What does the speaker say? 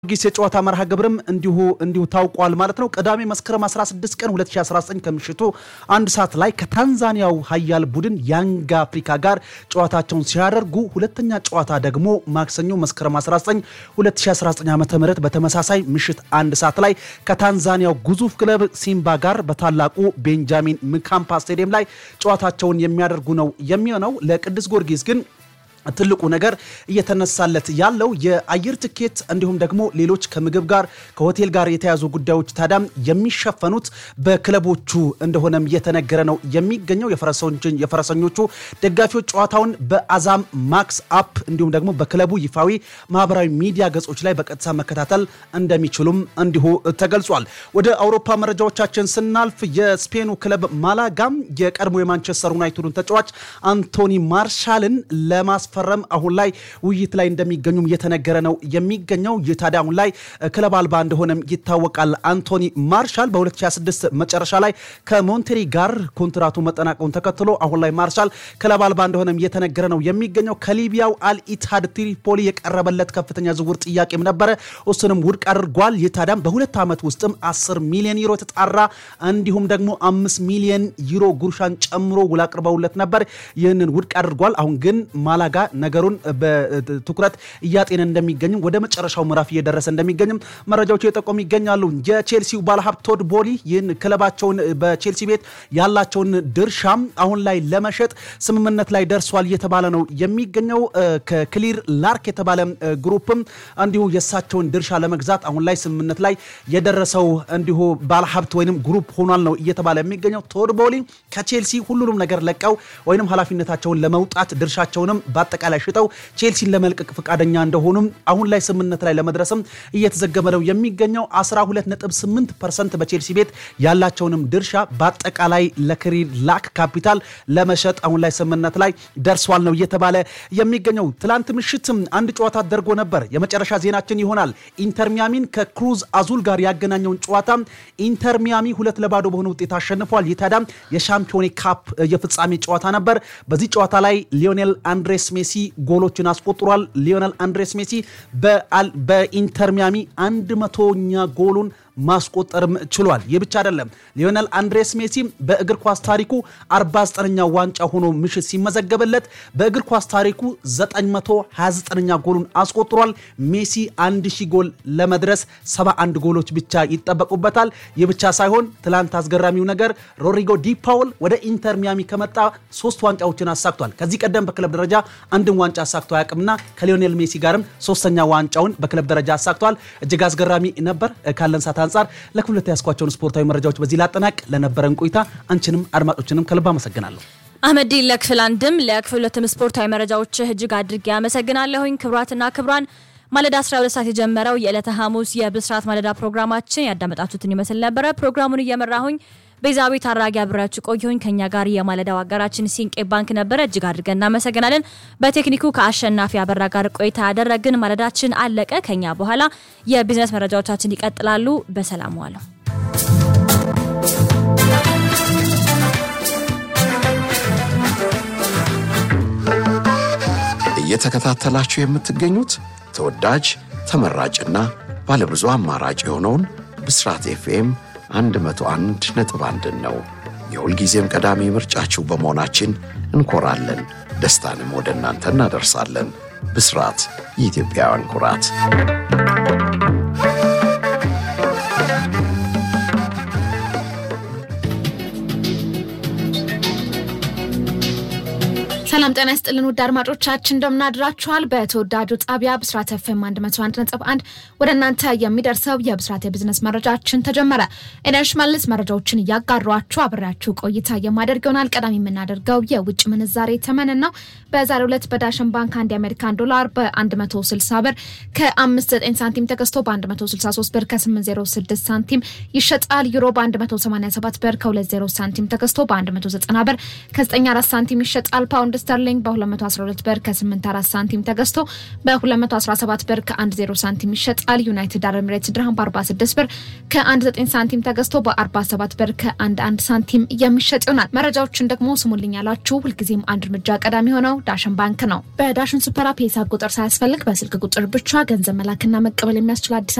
ጊዮርጊስ የጨዋታ መርሃ ግብርም እንዲሁ እንዲሁ ታውቋል ማለት ነው። ቅዳሜ መስከረም 16 ቀን 2019 ከምሽቱ አንድ ሰዓት ላይ ከታንዛኒያው ሀያል ቡድን ያንግ አፍሪካ ጋር ጨዋታቸውን ሲያደርጉ ሁለተኛ ጨዋታ ደግሞ ማክሰኞ መስከረም 19 2019 ዓ ም በተመሳሳይ ምሽት አንድ ሰዓት ላይ ከታንዛኒያው ግዙፍ ክለብ ሲምባ ጋር በታላቁ ቤንጃሚን ምካምፓ ስቴዲየም ላይ ጨዋታቸውን የሚያደርጉ ነው የሚሆነው። ለቅዱስ ጊዮርጊስ ግን ትልቁ ነገር እየተነሳለት ያለው የአየር ትኬት እንዲሁም ደግሞ ሌሎች ከምግብ ጋር ከሆቴል ጋር የተያዙ ጉዳዮች ታዳም የሚሸፈኑት በክለቦቹ እንደሆነም እየተነገረ ነው የሚገኘው። የፈረሰኞቹ ደጋፊዎች ጨዋታውን በአዛም ማክስ አፕ እንዲሁም ደግሞ በክለቡ ይፋዊ ማህበራዊ ሚዲያ ገጾች ላይ በቀጥታ መከታተል እንደሚችሉም እንዲሁ ተገልጿል። ወደ አውሮፓ መረጃዎቻችን ስናልፍ የስፔኑ ክለብ ማላጋም የቀድሞ የማንቸስተር ዩናይትዱን ተጫዋች አንቶኒ ማርሻልን ለማስ ፈረም አሁን ላይ ውይይት ላይ እንደሚገኙም እየተነገረ ነው የሚገኘው። ይህ ታዲያ አሁን ላይ ክለብ አልባ እንደሆነም ይታወቃል። አንቶኒ ማርሻል በ2026 መጨረሻ ላይ ከሞንቴሪ ጋር ኮንትራቱ መጠናቀውን ተከትሎ አሁን ላይ ማርሻል ክለብ አልባ እንደሆነም እየተነገረ ነው የሚገኘው። ከሊቢያው አልኢትሃድ ትሪፖሊ የቀረበለት ከፍተኛ ዝውውር ጥያቄም ነበረ፣ እሱንም ውድቅ አድርጓል። ይህ ታዲያም በሁለት ዓመት ውስጥም 10 ሚሊዮን ዩሮ የተጣራ እንዲሁም ደግሞ 5 ሚሊዮን ዩሮ ጉርሻን ጨምሮ ውል አቅርበውለት ነበር። ይህንን ውድቅ አድርጓል። አሁን ግን ማላጋ ነገሩን በትኩረት እያጤነ እንደሚገኝም ወደ መጨረሻው ምዕራፍ እየደረሰ እንደሚገኝም መረጃዎቹ የጠቆሙ ይገኛሉ። የቼልሲው ባለሀብት ቶድ ቦሊ ይህን ክለባቸውን በቼልሲ ቤት ያላቸውን ድርሻም አሁን ላይ ለመሸጥ ስምምነት ላይ ደርሷል እየተባለ ነው የሚገኘው። ከክሊር ላርክ የተባለ ግሩፕም እንዲሁ የእሳቸውን ድርሻ ለመግዛት አሁን ላይ ስምምነት ላይ የደረሰው እንዲሁ ባለሀብት ወይም ግሩፕ ሆኗል ነው እየተባለ የሚገኘው። ቶድ ቦሊ ከቼልሲ ሁሉንም ነገር ለቀው ወይም ኃላፊነታቸውን ለመውጣት ድርሻቸውንም በአጠቃላይ ሽጠው ቼልሲን ለመልቀቅ ፈቃደኛ እንደሆኑም አሁን ላይ ስምምነት ላይ ለመድረስም እየተዘገበ ነው የሚገኘው። 12.8 ፐርሰንት በቼልሲ ቤት ያላቸውንም ድርሻ በአጠቃላይ ለክሪር ላክ ካፒታል ለመሸጥ አሁን ላይ ስምምነት ላይ ደርሷል ነው እየተባለ የሚገኘው። ትላንት ምሽትም አንድ ጨዋታ ተደርጎ ነበር። የመጨረሻ ዜናችን ይሆናል። ኢንተር ሚያሚን ከክሩዝ አዙል ጋር ያገናኘውን ጨዋታ ኢንተር ሚያሚ ሁለት ለባዶ በሆነ ውጤት አሸንፏል። ይህ ታዲያ የሻምፒዮን ካፕ የፍጻሜ ጨዋታ ነበር። በዚህ ጨዋታ ላይ ሊዮኔል አንድሬስ ሜሲ ጎሎችን አስቆጥሯል። ሊዮኔል አንድሬስ ሜሲ በኢንተር ሚያሚ አንድ መቶኛ ጎሉን ማስቆጠርም ችሏል። ይህ ብቻ አይደለም። ሊዮኔል አንድሬስ ሜሲ በእግር ኳስ ታሪኩ 49ኛ ዋንጫ ሆኖ ምሽት ሲመዘገብለት በእግር ኳስ ታሪኩ 929ኛ ጎሉን አስቆጥሯል። ሜሲ 1000 ጎል ለመድረስ 71 ጎሎች ብቻ ይጠበቁበታል። ይህ ብቻ ሳይሆን ትላንት አስገራሚው ነገር ሮድሪጎ ዲ ፓውል ወደ ኢንተር ሚያሚ ከመጣ ሶስት ዋንጫዎችን አሳክቷል። ከዚህ ቀደም በክለብ ደረጃ አንድን ዋንጫ አሳክቶ አያውቅምና ከሊዮኔል ሜሲ ጋርም ሶስተኛ ዋንጫውን በክለብ ደረጃ አሳክቷል። እጅግ አስገራሚ ነበር። ካለን ሰዓት አንጻር ለክፍለት ያስኳቸውን ስፖርታዊ መረጃዎች በዚህ ላጠናቅ። ለነበረን ቆይታ አንቺንም አድማጮችንም ከልብ አመሰግናለሁ። አህመዲ ለክፍል አንድም ለክፍል ሁለትም ስፖርታዊ መረጃዎች እጅግ አድርጌ አመሰግናለሁኝ። ክብራትና ክብራን ማለዳ 12 ሰዓት የጀመረው የዕለተ ሐሙስ የብስራት ማለዳ ፕሮግራማችን ያዳመጣችሁትን ይመስል ነበረ። ፕሮግራሙን እየመራሁኝ ቤዛቤት አራጊ አብሬያችሁ ቆየሁኝ። ከኛ ጋር የማለዳው አጋራችን ሲንቄ ባንክ ነበረ። እጅግ አድርገን እናመሰግናለን። በቴክኒኩ ከአሸናፊ አበራ ጋር ቆይታ ያደረግን። ማለዳችን አለቀ። ከኛ በኋላ የቢዝነስ መረጃዎቻችን ይቀጥላሉ። በሰላም ዋለው። እየተከታተላችሁ የምትገኙት ተወዳጅ ተመራጭና ባለብዙ አማራጭ የሆነውን ብስራት ኤፍኤም 101 ነጥብ አንድን ነው። የሁልጊዜም ቀዳሚ ምርጫችሁ በመሆናችን እንኮራለን። ደስታንም ወደ እናንተ እናደርሳለን። ብስራት የኢትዮጵያውያን ኩራት። ሰላም ጤና ይስጥልን ውድ አድማጮቻችን እንደምናድራችኋል። በተወዳጁ ጣቢያ ብስራት ኤፍኤም 101.1 ወደ እናንተ የሚደርሰው የብስራት የቢዝነስ መረጃችን ተጀመረ። ኤደንሽ መልስ መረጃዎችን እያጋሯችሁ አብሬያችሁ ቆይታ የማደርግ ይሆናል። ቀዳሚ የምናደርገው የውጭ ምንዛሬ ተመንን ነው። በዛሬው ዕለት በዳሽን ባንክ አንድ የአሜሪካን ዶላር በ160 ብር ከ59 ሳንቲም ተገዝቶ በ163 ብር ከ806 ሳንቲም ይሸጣል። ዩሮ በ187 ብር ከ20 ሳንቲም ተገዝቶ በ190 ብር ከ94 ሳንቲም ይሸጣል። ፓውንድ ስተርሊንግ በ212 ብር ከ84 ሳንቲም ተገዝቶ በ217 ብር ከ10 ሳንቲም ይሸጣል። ዩናይትድ አረብ ኤሚሬትስ ድርሃም በ46 ብር ከ19 ሳንቲም ተገዝቶ በ47 ብር ከ11 ሳንቲም የሚሸጥ ይሆናል። መረጃዎችን ደግሞ ስሙልኝ ያላችሁ ሁልጊዜም አንድ እርምጃ ቀዳሚ የሆነው ዳሽን ባንክ ነው። በዳሽን ሱፐር አፕ የሂሳብ ቁጥር ሳያስፈልግ በስልክ ቁጥር ብቻ ገንዘብ መላክና መቀበል የሚያስችል አዲስ